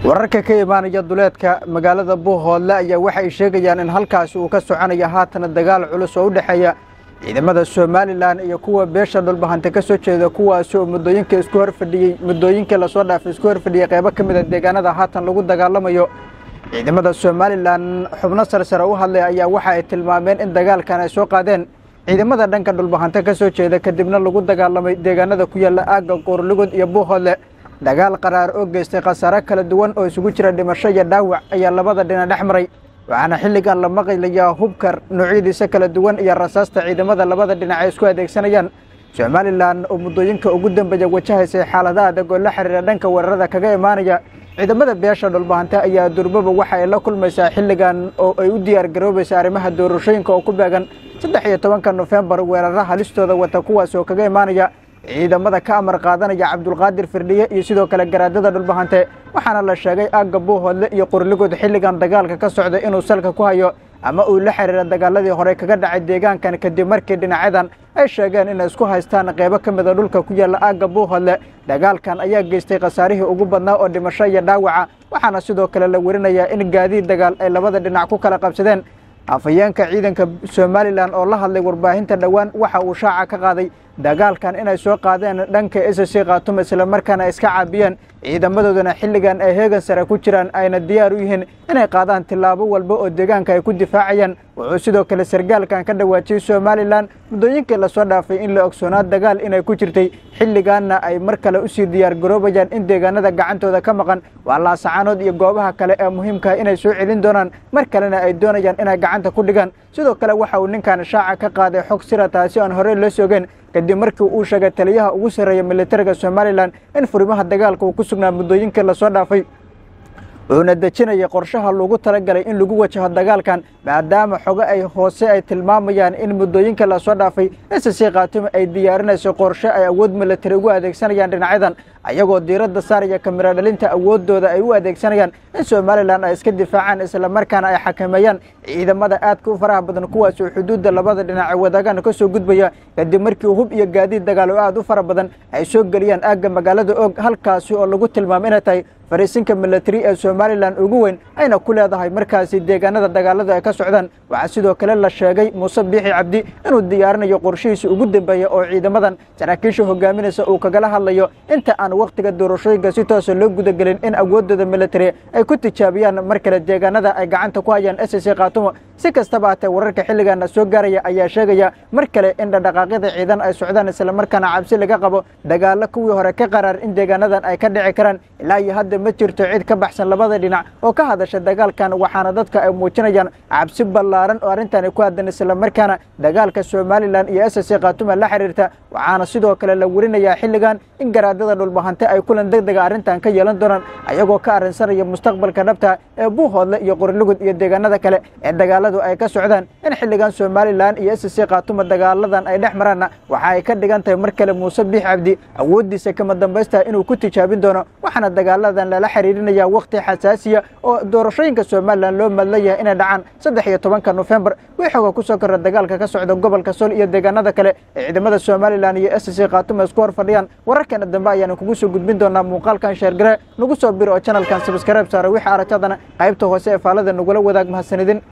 wararka ka imaanaya duleedka magaalada buuhoodle ayaa waxay sheegayaan in halkaasi uu ka soconayo haatana dagaal culus oo u dhexeeya ciidamada somalilan iyo kuwa beesha dhulbahante ka soo jeeda kuwaasi oo muddooyinka isku horfadhiyey muddooyinkii lasoo dhaafay isku horfadhiyey qaybo ka mid a deegaanada haatan lagu dagaalamayo ciidamada somalilan xubno sarsare u hadlay ayaa waxa ay tilmaameen in dagaalkan ay soo qaadeen ciidamada dhanka dhulbahante ka soo jeeda kadibna lagu dagaalamay deegaanada ku yaalla aagga qoorligod iyo buuhoodle dagaal qaraar oo geystay khasaare kala duwan oo isugu jira dhimasho iyo dhaawac ayaa labada dhinac dhex maray waxaana xilligan la maqlayaa hubkar noocyadiisa kala duwan iyo rasaasta ciidamada labada dhinac ay isku adeegsanayaan somalilan oo muddooyinka ugu dambeeya wajahaysay xaalada adag oo la xiriira dhanka weerarada kaga imaanaya ciidamada beesha dhulbahante ayaa durbaba waxa ay la kulmaysaa xilligan oo ay u diyaar garoobaysa arrimaha doorashooyinka oo ku beegan saddex iyo tobanka nofembar weerara halistooda wata kuwaas oo kaga imaanaya ciidamada ka amar qaadanaya cabdulqaadir firdhiye iyo sidoo kale garaadada dhulbahante waxaana la sheegay aagga buuhoodle iyo qorligood xilligan dagaalka ka socda inuu salka ku hayo ama uu la xiriira dagaaladii hore kaga dhacay deegaankan kadib markii dhinacyadan ay sheegeen inay isku haystaan qaybo ka mida dhulka ku yaalla aagga buuhoodle dagaalkan ayaa geystay khasaarihii ugu badnaa oo dhimasho iyo dhaawaca waxaana sidoo kale la werinayaa in gaadiid dagaal ay labada dhinac ku kala qabsadeen afhayeenka ciidanka somalilan oo la hadlay warbaahinta dhowaan waxa uu shaaca ka qaaday dagaalkan inay soo qaadeen dhanka s c khaatuum islamarkaana iska caabiyeen ciidamadoodana xilligan ay heegan sare ku jiraan ayna diyaar u yihiin inay qaadaan tillaabo walba oo deegaanka ay ku difaacayaan wuxuu sidoo kale sargaalkan ka dhawaajiyey somalilan muddooyinkii lasoo dhaafay in la ogsoonaa dagaal inay ku jirtay xilligaanna ay mar kale usii diyaar garoobayaan in deegaanada gacantooda ka maqan waa laasacaanood iyo goobaha kale ee muhiimkaah inay soo celin doonaan mar kalena ay doonayaan inay gacanta ku dhigaan sidoo kale waxa uu ninkan shaaca ka qaaday xog sira taasi aan horey loo soogeen kadib markii uu sheegay taliyaha ugu sarreeya militariga somalilan in furimaha dagaalka uu ku sugnaa muddooyinkii lasoo dhaafay wuxuuna dejinayay qorshaha loogu talagalay in lagu wajaho dagaalkan maadaama xogo ay hoose ay tilmaamayaan in muddooyinka lasoo dhaafay s c khaatuum ay diyaarinayso qorshe ay awood militari ugu adeegsanayaan dhinacyadan ayagoo diiradda saaraya kamiro dhalinta awooddooda ay u adeegsanayaan in somalilan ay iska difaacaan islamarkaana ay xakameeyaan ciidamada aadka u faraha badan kuwaas oo xuduudda labada dhinac ee wadaagaan ka soo gudbaya kadib markii hub iyo gaadiid dagaal oo aad u fara badan ay soo geliyaan aagga magaalada og halkaasi oo lagu tilmaamo inay tahay fariisinka militari ee somalilan ugu weyn ayna ku leedahay markaasi deegaanada dagaalada ay ka socdaan waxaa sidoo kale la sheegay muuse biixi cabdi inuu diyaarinayo qorshihiisa ugu dambeeya oo ciidamadan saraakiisha hogaaminaysa uu kagala hadlayo inta aan wakhtiga doorashooyinka si toosa loo gudagelin in awooddooda militari ay ku tijaabiyaan mar kale deegaanada ay gacanta ku hayaan s c khaatumo si kastaba hatee wararka xilligaana soo gaaraya ayaa sheegaya mar kale in dhadhaqaaqyada ciidan ay socdaan islamarkaana cabsi laga qabo dagaalo kuwii hore ka qaraar in deegaanadan ay ka dhici karaan ilaa iyo hadda ma jirto cid ka baxsan labada dhinac oo ka hadasha dagaalkan waxaana dadka ay muujinayaan cabsi ballaaran oo arrintani ku haddan islamarkaana dagaalka somalilan iyo s c khaatuma la xiriirta waxaana sidoo kale la werinayaa xilligan in garaadada dhulbahante ay kulan deg dega arrintan ka yeelan doonaan ayagoo ka arrinsanaya mustaqbalka dhabta ee buuhoodle iyo qorilugud iyo deegaanada kale ee dagaaladu ay ka socdaan in xilligan somalilan iyo s c khaatuma dagaaladan ay dhex maraanna waxa ay ka dhigan tahay mar kale muuse biix cabdi awooddiisa kama dambaysta inuu ku tijaabin doono waxaana dagaaladan lala xiriirinaya wakhti xasaasiya oo doorashooyinka somalilan loo madlayahay inay dhacaan saddex iyo tobanka nofembar wii xooga ku soo korra dagaalka ka socda gobolka sol iyo deegaanada kale ee ciidamada somalilan iyo s c khaatuma isku hor fadhiyaan wararkeena dambe ayaanu kugu soo gudbin doonaa muuqaalkan sheergare nagu soo biro oo janalkan sabskaraib saara wixii aragtadana qaybta hoose ee faalada nagula wadaag mahadsanidin